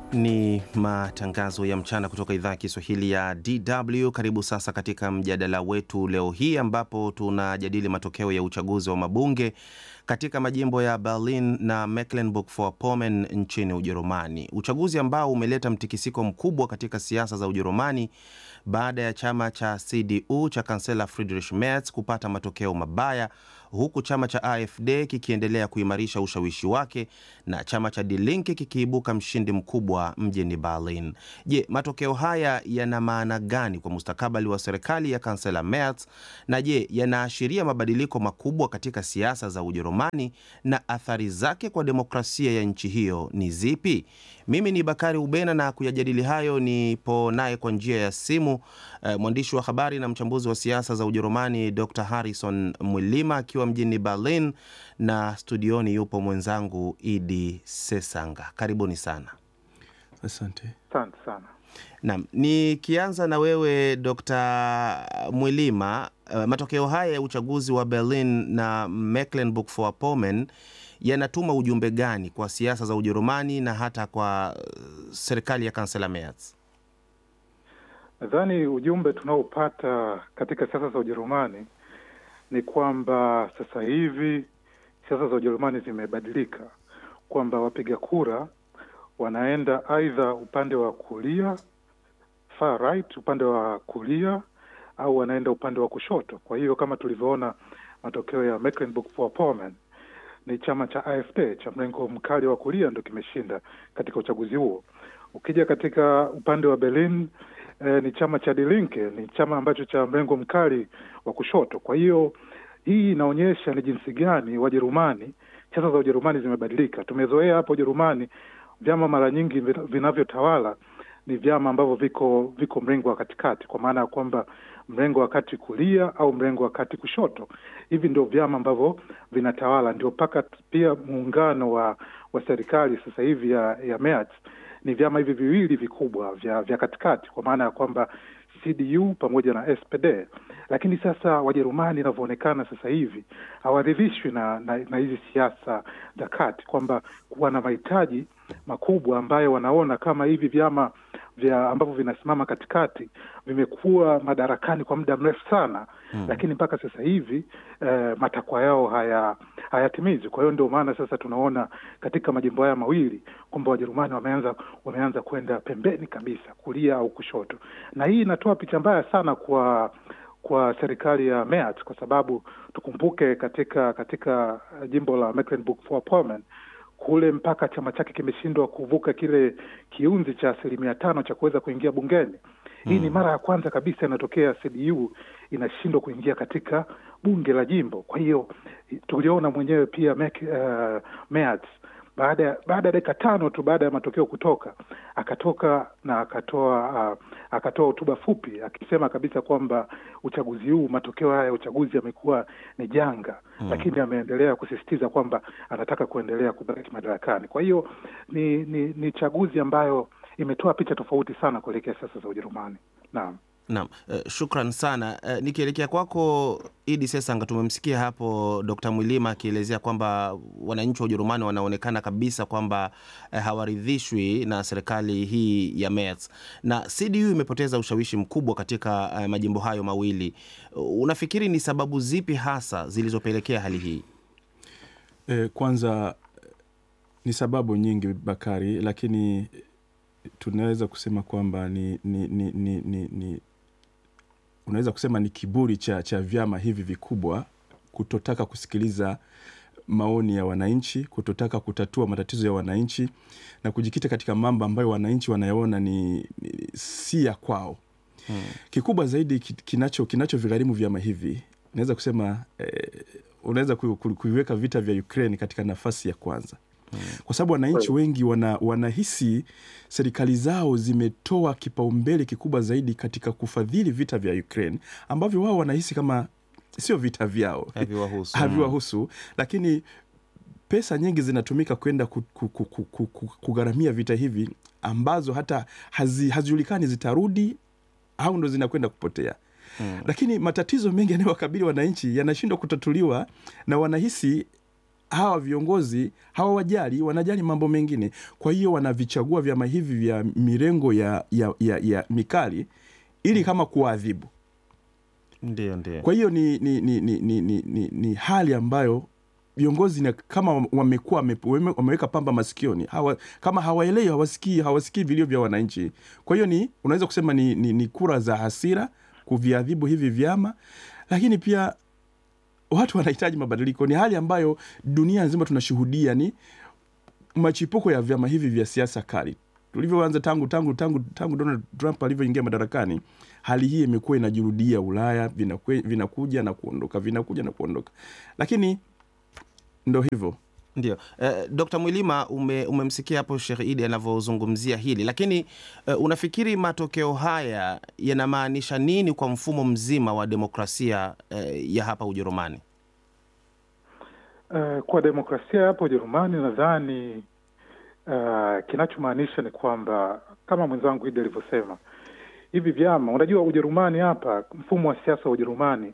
Ni matangazo ya mchana kutoka idhaa ya Kiswahili ya DW. Karibu sasa katika mjadala wetu leo hii ambapo tunajadili matokeo ya uchaguzi wa mabunge katika majimbo ya Berlin na Mecklenburg-Vorpommern nchini Ujerumani, uchaguzi ambao umeleta mtikisiko mkubwa katika siasa za Ujerumani baada ya chama cha CDU cha kansela Friedrich Merz kupata matokeo mabaya huku chama cha AfD kikiendelea kuimarisha ushawishi wake na chama cha Die Linke kikiibuka mshindi mkubwa mjini Berlin. Je, matokeo haya yana maana gani kwa mustakabali wa serikali ya kansela Merz? Na je, yanaashiria mabadiliko makubwa katika siasa za Ujerumani na athari zake kwa demokrasia ya nchi hiyo ni zipi? Mimi ni Bakari Ubena na kuyajadili hayo nipo naye kwa njia ya simu eh, mwandishi wa habari na mchambuzi wa siasa za Ujerumani Dr. Harrison Mwilima akiwa mjini Berlin, na studioni yupo mwenzangu Idi Sesanga. Karibuni sana. Asante. Asante sana. Naam, nikianza na wewe Dr. Mwilima, uh, matokeo haya ya uchaguzi wa Berlin na Mecklenburg-Vorpommern yanatuma ujumbe gani kwa siasa za Ujerumani na hata kwa uh, serikali ya kansela Merz? Nadhani ujumbe tunaopata katika siasa za Ujerumani ni kwamba sasa hivi siasa za Ujerumani zimebadilika, kwamba wapiga kura wanaenda aidha upande wa kulia far right, upande wa kulia au wanaenda upande wa kushoto. Kwa hiyo kama tulivyoona matokeo ya Mecklenburg-Vorpommern ni chama cha AfD cha mrengo mkali wa kulia ndo kimeshinda katika uchaguzi huo. Ukija katika upande wa Berlin eh, ni chama cha Die Linke, ni chama ambacho cha mrengo mkali wa kushoto. Kwa hiyo hii inaonyesha ni jinsi gani Wajerumani, siasa za Ujerumani zimebadilika. Tumezoea hapo Ujerumani vyama mara nyingi vinavyotawala ni vyama ambavyo viko viko mrengo wa katikati, kwa maana ya kwamba mrengo wa kati kulia au mrengo wa kati kushoto. Hivi ndio vyama ambavyo vinatawala, ndio mpaka pia muungano wa wa serikali sasa hivi ya, ya Merz ni vyama hivi viwili vikubwa vya vya katikati, kwa maana ya kwamba CDU pamoja na SPD. Lakini sasa Wajerumani inavyoonekana sasa hivi hawaridhishwi na, na, na hizi siasa za kati, kwamba wana mahitaji makubwa ambayo wanaona kama hivi vyama vya ambavyo vinasimama katikati vimekuwa madarakani kwa muda mrefu sana hmm. Lakini mpaka sasa hivi eh, matakwa yao haya hayatimizwi. Kwa hiyo ndio maana sasa tunaona katika majimbo haya mawili kwamba Wajerumani wameanza wameanza kwenda pembeni kabisa, kulia au kushoto, na hii inatoa picha mbaya sana kwa kwa serikali ya Merz kwa sababu tukumbuke, katika katika jimbo la Mecklenburg-Vorpommern kule mpaka chama chake kimeshindwa kuvuka kile kiunzi cha asilimia tano cha kuweza kuingia bungeni. Hii mm. ni mara ya kwanza kabisa inatokea CDU inashindwa kuingia katika bunge la jimbo. Kwa hiyo tuliona mwenyewe pia Mek, uh, Merz baada ya baada ya dakika tano tu baada ya matokeo kutoka akatoka na akatoa uh, akatoa hotuba fupi akisema kabisa kwamba uchaguzi huu, matokeo haya ya uchaguzi yamekuwa ni janga mm. Lakini ameendelea kusisitiza kwamba anataka kuendelea kubaki madarakani. Kwa hiyo ni, ni, ni chaguzi ambayo imetoa picha tofauti sana kuelekea siasa za Ujerumani. Naam. Naam, uh, shukran sana. Uh, nikielekea kwako Idi Sesanga, tumemsikia hapo Dr. Mwilima akielezea kwamba wananchi wa Ujerumani wanaonekana kabisa kwamba uh, hawaridhishwi na serikali hii ya Merz na CDU imepoteza ushawishi mkubwa katika uh, majimbo hayo mawili. Uh, unafikiri ni sababu zipi hasa zilizopelekea hali hii? E, kwanza ni sababu nyingi Bakari, lakini tunaweza kusema kwamba ni, ni, ni, ni, ni, ni unaweza kusema ni kiburi cha, cha vyama hivi vikubwa kutotaka kusikiliza maoni ya wananchi, kutotaka kutatua matatizo ya wananchi na kujikita katika mambo ambayo wananchi wanayaona ni, ni si ya kwao. Hmm. Kikubwa zaidi kinacho kinachovigharimu vyama hivi naweza kusema eh, unaweza kuiweka vita vya Ukraine katika nafasi ya kwanza kwa sababu wananchi wengi wana, wanahisi serikali zao zimetoa kipaumbele kikubwa zaidi katika kufadhili vita vya Ukraine ambavyo wao wanahisi kama sio vita vyao, haviwahusu, haviwahusu lakini pesa nyingi zinatumika kwenda kugharamia vita hivi ambazo hata hazijulikani zitarudi au ndo zinakwenda kupotea. Hmm. Lakini matatizo mengi yanayowakabili wananchi yanashindwa kutatuliwa na wanahisi hawa viongozi hawawajali, wanajali mambo mengine. Kwa hiyo wanavichagua vyama hivi vya mirengo ya, ya, ya, ya mikali ili kama kuwaadhibu. Ndio, ndio. Kwa hiyo ni, ni, ni, ni, ni, ni, ni, ni hali ambayo viongozi na kama wamekuwa wame- wame- wameweka pamba masikioni hawa, kama hawaelewi hawasikii hawasikii vilio vya wananchi. Kwa hiyo ni unaweza kusema ni, ni, ni kura za hasira kuviadhibu hivi vyama, lakini pia watu wanahitaji mabadiliko. Ni hali ambayo dunia nzima tunashuhudia ni machipuko ya vyama hivi vya siasa kali tulivyoanza tangu tangu tangu tangu Donald Trump alivyoingia madarakani. Hali hii imekuwa inajirudia Ulaya, vinakwe- vinakuja na kuondoka, vinakuja na kuondoka, lakini ndo hivyo. Ndio. Eh, Dr. Mwilima ume, umemsikia hapo Sheikh Idi anavyozungumzia hili, lakini eh, unafikiri matokeo haya yanamaanisha nini kwa mfumo mzima wa demokrasia eh, ya hapa Ujerumani? Uh, kwa demokrasia hapo Ujerumani nadhani uh, kinachomaanisha ni kwamba kama mwenzangu Idi alivyosema, hivi vyama, unajua Ujerumani hapa, mfumo wa siasa wa Ujerumani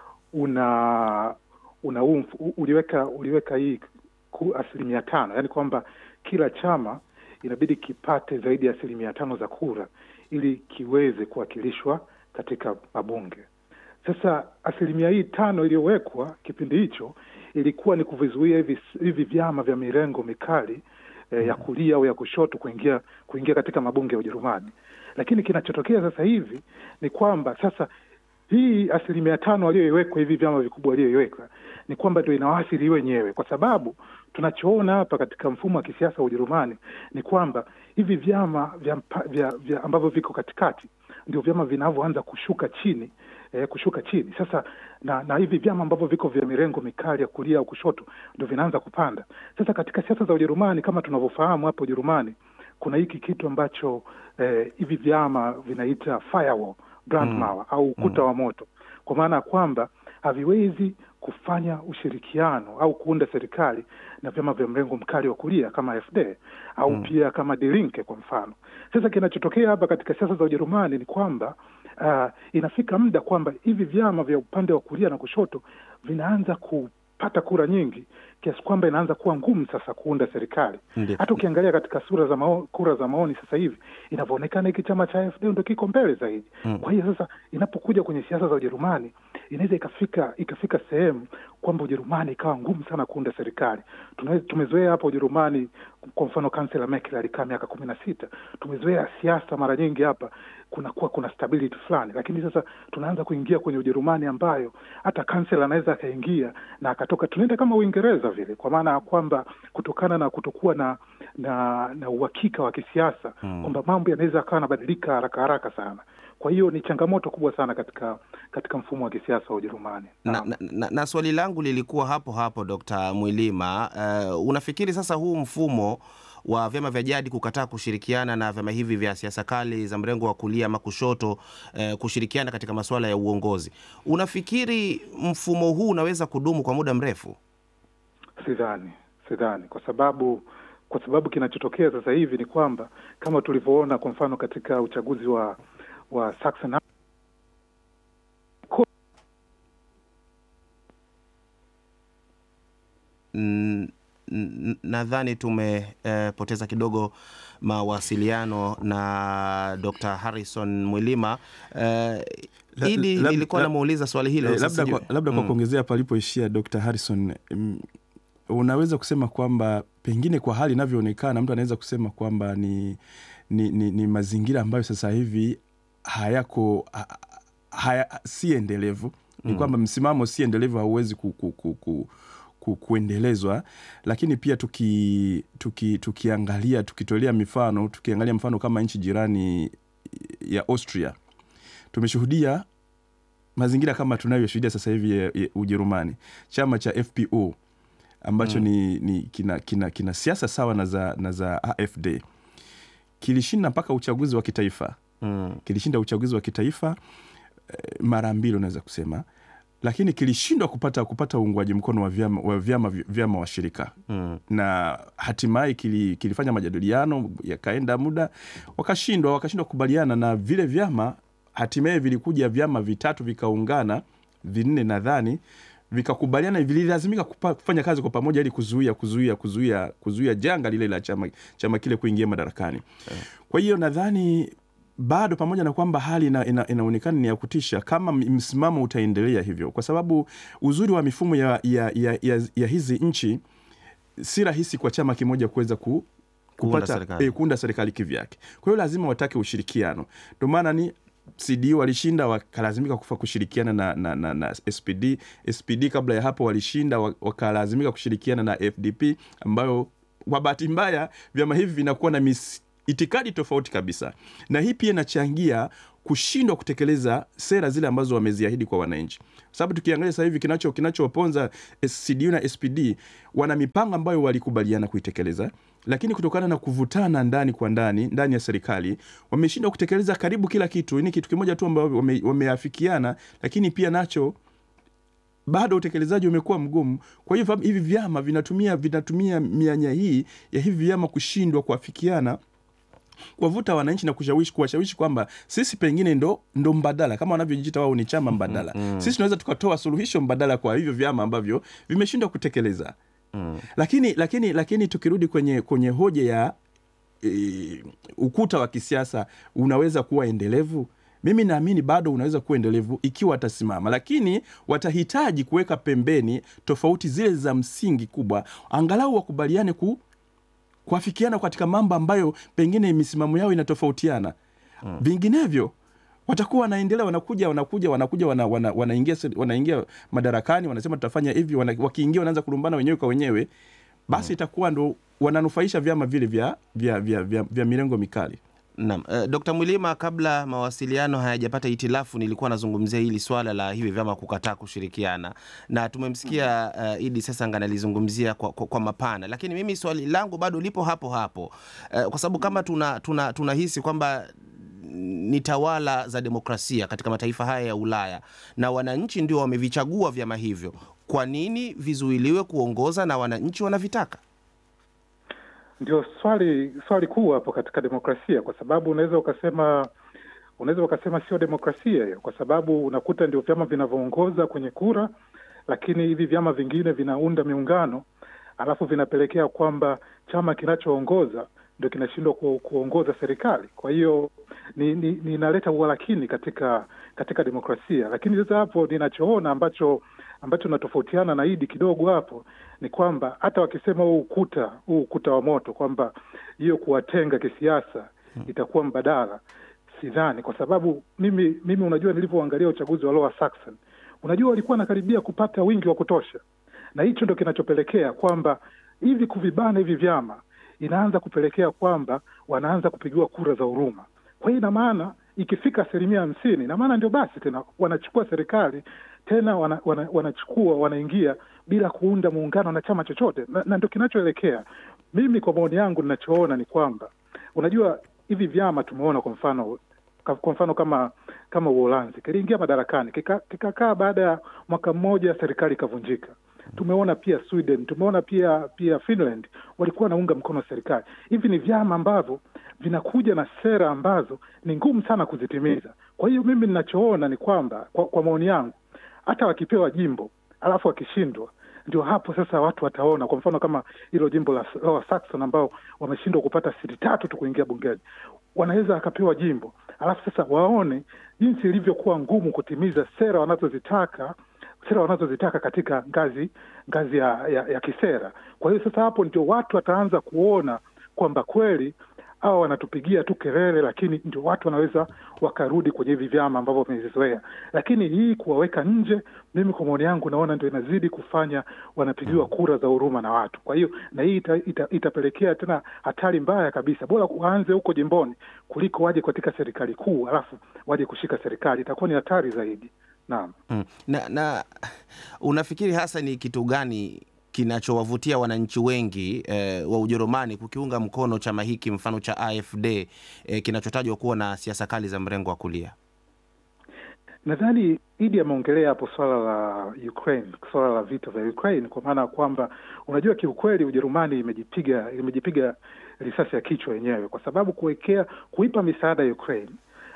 una una huu mf- uliweka uliweka hii ku- asilimia tano, yaani kwamba kila chama inabidi kipate zaidi ya asilimia tano za kura ili kiweze kuwakilishwa katika mabunge. Sasa asilimia hii tano iliyowekwa kipindi hicho ilikuwa ni kuvizuia hivi, hivi vyama vya mirengo mikali eh, ya kulia au ya kushoto kuingia kuingia katika mabunge ya Ujerumani. Lakini kinachotokea sasa hivi ni kwamba sasa hii asilimia tano aliyoiwekwa hivi vyama vikubwa walioiweka ni kwamba ndio inawaathiri wenyewe, kwa sababu tunachoona hapa katika mfumo wa kisiasa wa Ujerumani ni kwamba hivi vyama vya, mpa- vya, vya ambavyo viko katikati ndio vyama vinavyoanza kushuka chini eh, kushuka chini sasa, na na hivi vyama ambavyo viko vya mirengo mikali ya kulia au kushoto ndio vinaanza kupanda sasa. Katika siasa za Ujerumani kama tunavyofahamu hapa Ujerumani kuna hiki kitu ambacho eh, hivi vyama vinaita firewall Brandmauer au ukuta wa moto, kwa maana ya kwamba haviwezi kufanya ushirikiano au kuunda serikali na vyama vya mrengo mkali wa kulia kama AfD au pia kama Die Linke kwa mfano. Sasa kinachotokea hapa katika siasa za Ujerumani ni kwamba uh, inafika muda kwamba hivi vyama vya upande wa kulia na kushoto vinaanza kupata kura nyingi kiasi kwamba inaanza kuwa ngumu sasa kuunda serikali. Ndio. Hata ukiangalia katika sura za mao, kura za maoni sasa hivi inavyoonekana hiki chama cha AfD ndo kiko mbele zaidi. Kwa hiyo sasa inapokuja kwenye siasa za Ujerumani inaweza ikafika ikafika sehemu kwamba Ujerumani ikawa ngumu sana kuunda serikali. Tuna- Tumezoea hapa Ujerumani, kwa mfano kansela Merkel alikaa miaka kumi na sita. Tumezoea siasa mara nyingi hapa kunakuwa kuna stability fulani, lakini sasa tunaanza kuingia kwenye Ujerumani ambayo hata kansela anaweza akaingia na akatoka, tunaenda kama Uingereza vile, kwa maana ya kwamba kutokana na kutokuwa na na na uhakika wa kisiasa kwamba mambo yanaweza akawa yanabadilika haraka haraka sana. Kwa hiyo ni changamoto kubwa sana katika katika mfumo wa kisiasa wa Ujerumani. Na, Naam. na, na, na swali langu lilikuwa hapo hapo Dr. Mwilima, uh, unafikiri sasa huu mfumo wa vyama vya jadi kukataa kushirikiana na vyama hivi vya siasa kali za mrengo wa kulia ama kushoto uh, kushirikiana katika masuala ya uongozi, unafikiri mfumo huu unaweza kudumu kwa muda mrefu? Sidhani, sidhani, kwa sababu kwa sababu kinachotokea sasa hivi ni kwamba kama tulivyoona kwa mfano katika uchaguzi wa wa Saxon N- n- nadhani tumepoteza kidogo mawasiliano na Dr. Harrison Mwilima. Eh, La- Idi, lab- nilikuwa lab- namuuliza swali hilo Eh, sasa labda sijui- kwa, labda kwa Mm. kuongezea palipoishia Dr. Harrison mm, unaweza kusema kwamba pengine kwa hali inavyoonekana mtu anaweza kusema kwamba ni, ni, ni, ni mazingira ambayo sasa hivi hayako ha- haya, si endelevu ni kwamba msimamo si endelevu hauwezi ku, ku, ku, ku, ku, kuendelezwa lakini pia tuki, tuki, tukiangalia tukitolea mifano tukiangalia mfano kama nchi jirani ya Austria tumeshuhudia mazingira kama tunayoshuhudia sasa hivi ya, ya Ujerumani, chama cha FPO ambacho ni, ni kina, kina, kina siasa sawa na za, na za AfD kilishinda mpaka uchaguzi wa kitaifa Mm. kilishinda uchaguzi wa kitaifa eh, mara mbili unaweza kusema, lakini kilishindwa kupata kupata uungwaji mkono wa vyama, wa vyama, vyama washirika Mm. na hatimaye kili, kilifanya majadiliano yakaenda muda wakashindwa wakashindwa kukubaliana na vile vyama hatimaye vilikuja vyama vitatu vikaungana vinne nadhani vikakubaliana vililazimika kupa- kufanya kazi kwa pamoja ili kuzuia kuzuia kuzuia kuzuia janga lile la chama, chama kile kuingia madarakani kwa hiyo nadhani bado pamoja na kwamba hali ina, ina, inaonekana ni ya kutisha kama m- msimamo utaendelea hivyo kwa sababu uzuri wa mifumo ya, ya, ya, ya, ya hizi nchi si rahisi kwa chama kimoja kuweza ku, Kuunda kupata serikali. eh, kuunda serikali kivyake. Kwa hiyo lazima watake ushirikiano. Ndio maana ni CD walishinda wakalazimika kufa kushirikiana na, na, na, na SPD. SPD kabla ya hapo walishinda wa- wakalazimika kushirikiana na FDP ambayo kwa bahati mbaya vyama hivi vinakuwa na mis, itikadi tofauti kabisa, na hii pia inachangia kushindwa kutekeleza sera zile ambazo wameziahidi kwa wananchi, kwa sababu tukiangalia sasa hivi kinacho kinachowaponza CDU na SPD wana mipango ambayo walikubaliana kuitekeleza, lakini kutokana na kuvutana ndani kwa ndani ndani ya serikali wameshindwa kutekeleza karibu kila kitu. Ni kitu kimoja tu ambayo wame, wameafikiana, lakini pia nacho bado utekelezaji umekuwa mgumu. Kwa hiyo hivi vyama vinatumia vinatumia mianya hii ya hivi vyama kushindwa kuafikiana kuwavuta wananchi na kushawishi kuwashawishi kwamba sisi pengine ndo, ndo mbadala kama wanavyojiita wao ni chama mbadala mm. sisi tunaweza tukatoa suluhisho mbadala kwa hivyo vyama ambavyo vimeshindwa kutekeleza mm. lakini lakini lakini tukirudi kwenye kwenye hoja ya e, ukuta wa kisiasa unaweza kuwa endelevu mimi naamini bado unaweza kuwa endelevu ikiwa watasimama, lakini watahitaji kuweka pembeni tofauti zile za msingi kubwa, angalau wakubaliane ku kuafikiana katika mambo ambayo pengine misimamo yao inatofautiana mm. vinginevyo watakuwa wanaendelea wanakuja wanakuja wanakuja wana, wana, wanaingia wanaingia madarakani wanasema tutafanya hivi wana, wakiingia wanaanza kulumbana wenyewe kwa wenyewe basi mm. itakuwa ndo wananufaisha vyama vile vya, vya, vya, vya, vya mirengo mikali Naam. Uh, Dr. Mwilima, kabla mawasiliano hayajapata itilafu, nilikuwa nazungumzia hili swala la hivi vyama kukataa kushirikiana na tumemsikia uh, Idi Sesanga analizungumzia kwa, kwa, kwa mapana, lakini mimi swali langu bado lipo hapo hapo uh, kwa sababu kama tunahisi tuna, tuna kwamba ni tawala za demokrasia katika mataifa haya ya Ulaya na wananchi ndio wamevichagua vyama hivyo, kwa nini vizuiliwe kuongoza na wananchi wanavitaka? Ndio swali swali kuu hapo katika demokrasia, kwa sababu unaweza ukasema unaweza ukasema sio demokrasia hiyo, kwa sababu unakuta ndio vyama vinavyoongoza kwenye kura, lakini hivi vyama vingine vinaunda miungano, alafu vinapelekea kwamba chama kinachoongoza ndio kinashindwa ku, kuongoza serikali. Kwa hiyo ninaleta ni, ni uhalakini katika katika demokrasia, lakini sasa hapo ninachoona ambacho ambacho natofautiana na Idi kidogo hapo ni kwamba hata wakisema huu ukuta huu ukuta wa moto kwamba hiyo kuwatenga kisiasa itakuwa mbadala, sidhani, kwa sababu mimi mimi unajua, nilivyoangalia uchaguzi wa Lower Saxon, unajua walikuwa wanakaribia kupata wingi wa kutosha, na hicho ndo kinachopelekea kwamba hivi kuvibana hivi vyama inaanza kupelekea kwamba wanaanza kupigiwa kura za huruma. Kwa hiyo ina maana ikifika asilimia hamsini, ina maana ndio basi tena wanachukua serikali tena wana, wana, wanachukua wanaingia bila kuunda muungano na chama chochote, na, na ndio kinachoelekea. Mimi kwa maoni yangu ninachoona ni kwamba unajua hivi vyama tumeona kwa mfano kwa mfano kama kama Uholanzi kiliingia madarakani kikakaa kika baada ya mwaka mmoja serikali ikavunjika. Tumeona pia Sweden, tumeona pia pia Finland walikuwa wanaunga mkono serikali. Hivi ni vyama ambavyo vinakuja na sera ambazo ni ngumu sana kuzitimiza. Kwa hiyo mimi ninachoona ni kwamba kwa, kwa maoni yangu hata wakipewa jimbo alafu wakishindwa, ndio hapo sasa watu wataona. Kwa mfano kama hilo jimbo la Lower Saxon ambao wameshindwa kupata siti tatu tu kuingia bungeni, wanaweza wakapewa jimbo alafu sasa waone jinsi ilivyokuwa ngumu kutimiza sera wanazozitaka sera wanazozitaka katika ngazi ngazi ya, ya, ya kisera. Kwa hiyo sasa hapo ndio watu wataanza kuona kwamba kweli hawa wanatupigia tu kelele, lakini ndio watu wanaweza wakarudi kwenye hivi vyama ambavyo wamezizoea. Lakini hii kuwaweka nje, mimi kwa maoni yangu naona ndio inazidi kufanya wanapigiwa kura za huruma na watu. Kwa hiyo na hii ita, ita, itapelekea tena hatari mbaya kabisa. Bora waanze huko jimboni kuliko waje katika serikali kuu alafu waje kushika serikali, itakuwa ni hatari zaidi. Naam. Hmm. Na, na unafikiri hasa ni kitu gani kinachowavutia wananchi wengi eh, wa Ujerumani kukiunga mkono chama hiki mfano cha AfD eh, kinachotajwa kuwa na siasa kali za mrengo wa kulia? Nadhani Idi ameongelea hapo swala la Ukraine, swala la vita vya Ukraine, kwa maana ya kwamba unajua, kiukweli Ujerumani imejipiga imejipiga risasi ya kichwa yenyewe, kwa sababu kuwekea kuipa misaada ya Ukraine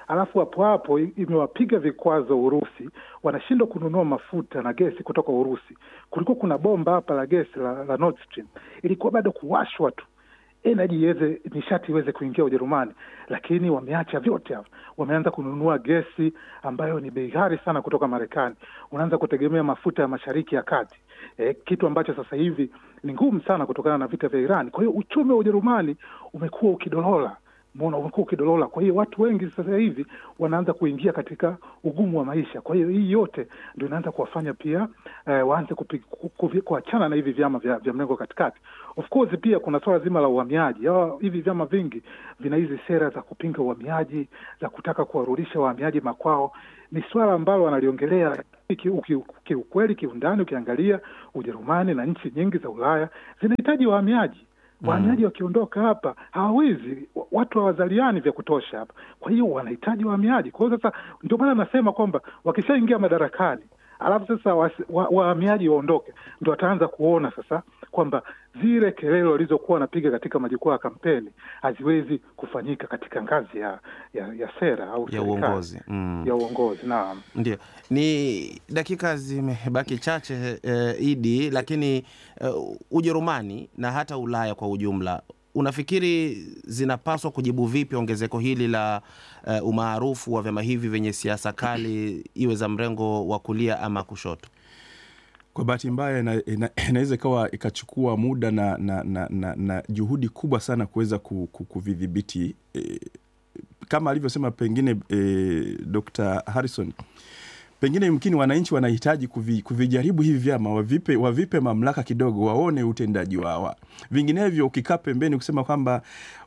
alafu hapo hapo imewapiga vikwazo Urusi, wanashindwa kununua mafuta na gesi kutoka Urusi. Kulikuwa kuna bomba hapa la gesi la, la Nord Stream, ilikuwa bado kuwashwa tu energy iweze nishati iweze kuingia Ujerumani, lakini wameacha vyote hapo. Wameanza kununua gesi ambayo ni bei ghali sana kutoka Marekani, unaanza kutegemea mafuta ya mashariki ya kati e, kitu ambacho sasa hivi ni ngumu sana kutokana na vita vya Iran. Kwa hiyo uchumi wa Ujerumani umekuwa ukidolola Mona umekuwa ukidolola. Kwa hiyo watu wengi sasa hivi wanaanza kuingia katika ugumu wa maisha. Kwa hiyo hii yote ndio inaanza kuwafanya pia eh, waanze kuachana na hivi vyama vya, vya mrengo katikati. Of course pia kuna swala zima la uhamiaji. Hawa hivi vyama vingi vina hizi sera za kupinga uhamiaji, za kutaka kuwarudisha wahamiaji makwao. Ni swala ambalo wanaliongelea kiukweli, kiundani. Ukiangalia Ujerumani na nchi nyingi za Ulaya zinahitaji wahamiaji wahamiaji mm. wakiondoka hapa hawawezi, watu hawazaliani vya kutosha hapa, kwa hiyo wanahitaji wahamiaji. Kwa hiyo sasa, ndio maana nasema kwamba wakishaingia madarakani, alafu sasa wahamiaji wa, waondoke, ndo wataanza kuona sasa kwamba zile kelele walizokuwa wanapiga katika majukwaa ya kampeni haziwezi kufanyika katika ngazi ya, ya, ya sera au ya uongozi mm. ya uongozi. Naam, ndio. Ni dakika zimebaki chache eh, Idi, lakini eh, Ujerumani na hata Ulaya kwa ujumla unafikiri zinapaswa kujibu vipi ongezeko hili la uh, umaarufu wa vyama hivi vyenye siasa kali, iwe za mrengo wa kulia ama kushoto? Kwa bahati mbaya inaweza ina, ina ikawa ikachukua muda na, na, na, na, na juhudi kubwa sana kuweza kuvidhibiti e, kama alivyosema pengine e, Dr. Harrison pengine yumkini wananchi wanahitaji kuvi, kuvijaribu hivi vyama wavipe, wavipe mamlaka kidogo, waone utendaji wawa. Vinginevyo ukikaa pembeni kusema kwamba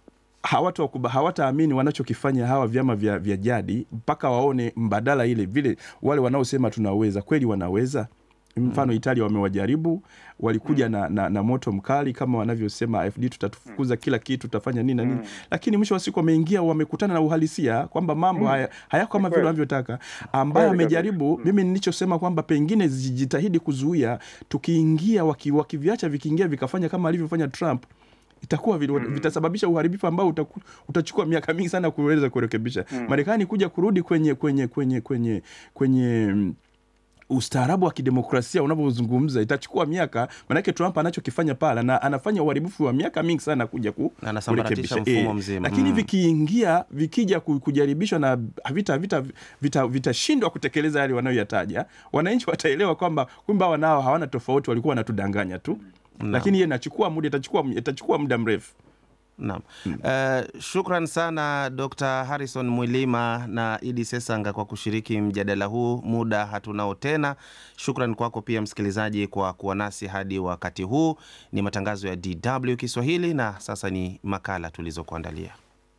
hawataamini wanachokifanya hawa vyama vya, vya jadi mpaka waone mbadala ile vile wale wanaosema tunaweza kweli wanaweza mfano Italia wamewajaribu, walikuja mm. na, na, na moto mkali kama wanavyosema AfD, tutatufukuza mm. kila kitu, tutafanya nini na nini mm. lakini mwisho wa siku wameingia, wamekutana na uhalisia kwamba mambo mm. haya hayako kama vile wanavyotaka. Ambaye amejaribu mm. mimi nilichosema kwamba pengine zijitahidi kuzuia, tukiingia wakiviacha, waki vikiingia vikafanya kama alivyofanya Trump itakuwa mm. vitasababisha uharibifu ambao utaku, utachukua miaka mingi sana kuweza kurekebisha. mm. Marekani kuja kurudi kwenye kwenye kwenye kwenye kwenye ustaarabu wa kidemokrasia unavyozungumza itachukua miaka, manake Trump anachokifanya pale na anafanya uharibifu wa miaka mingi sana kuja ku, kurekebisha mfumo mzima, lakini mm. vikiingia vikija kujaribishwa na vita vita vitashindwa vita kutekeleza yale wanayoyataja, wananchi wataelewa kwamba kumbe hawa nao hawana tofauti, walikuwa wanatudanganya tu no. Lakini hiyo inachukua muda, itachukua itachukua muda mrefu. Naam. Hmm. Uh, shukran sana Dr. Harrison Mwilima na Idi Sesanga kwa kushiriki mjadala huu. Muda hatunao tena. Shukran kwako pia msikilizaji kwa kuwa nasi hadi wakati huu. Ni matangazo ya DW Kiswahili na sasa ni makala tulizokuandalia.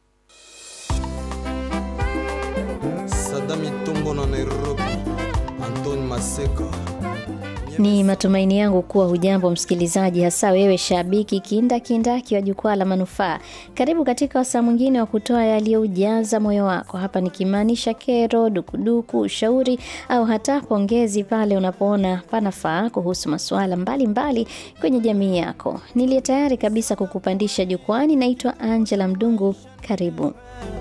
Sadami Tumbo na Nairobi, Anton Maseka ni matumaini yangu kuwa hujambo msikilizaji, hasa wewe shabiki kindakindaki wa jukwaa la manufaa. Karibu katika wasaa mwingine wa kutoa yaliyoujaza moyo wako, hapa nikimaanisha kero, dukuduku, ushauri au hata pongezi pale unapoona panafaa kuhusu masuala mbalimbali kwenye jamii yako. Niliye tayari kabisa kukupandisha jukwani, naitwa Angela Mdungu. Karibu.